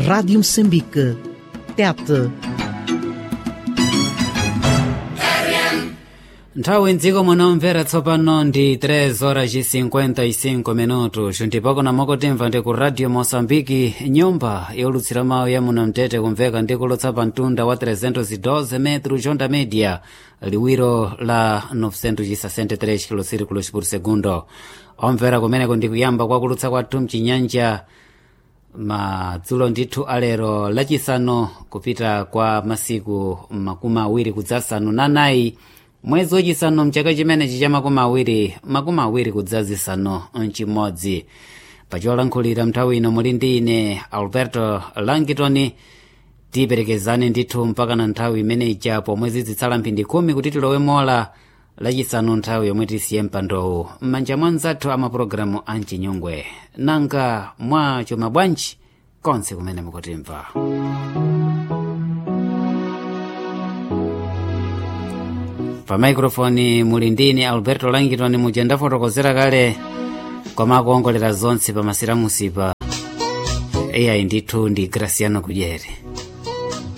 Rádio Moçambique. Tete. nthawi mdziko munomvera tsopano ndi 3 horas e 55 minutos ndipo kuna mokotimva ndi ku radio moçambike nyumba yolutsira mawu ya muno mtete kumveka ndi kulutsa pa mtunda wa 312 metro jonda media liwiro la 963 kilosirikulos por segundo omvera kumeneko ndi kuyamba kwa kulutsa kwathu mchinyanja madzulo ndithu alero lachisanu kupita kwa masiku makumi awiri kudzasanu na nayi mwezi wachisanu mchaka chimenechi cha makumi awiri makumi awiri kudzazisanu mchimodzi pacholankhulira nthawi ino muli ndi ine alberto langitoni tiperekezane ndithu mpaka na nthawi imeneyi chapo mwezi zitsala mphindi khumi kuti tilowe mola lachisanu nthawi yomwe tisiye mpandowu m'manja mwa mzathu amapulogalamu a mchinyungwe nanga mwa chuma bwanji konse kumene mukutimva pa maikrofoni muli ndine alberto langitoni muja ndafotokozera kale koma akuongolera zonse pa masiramusipa iyayi ndithu ndi graciano kudyere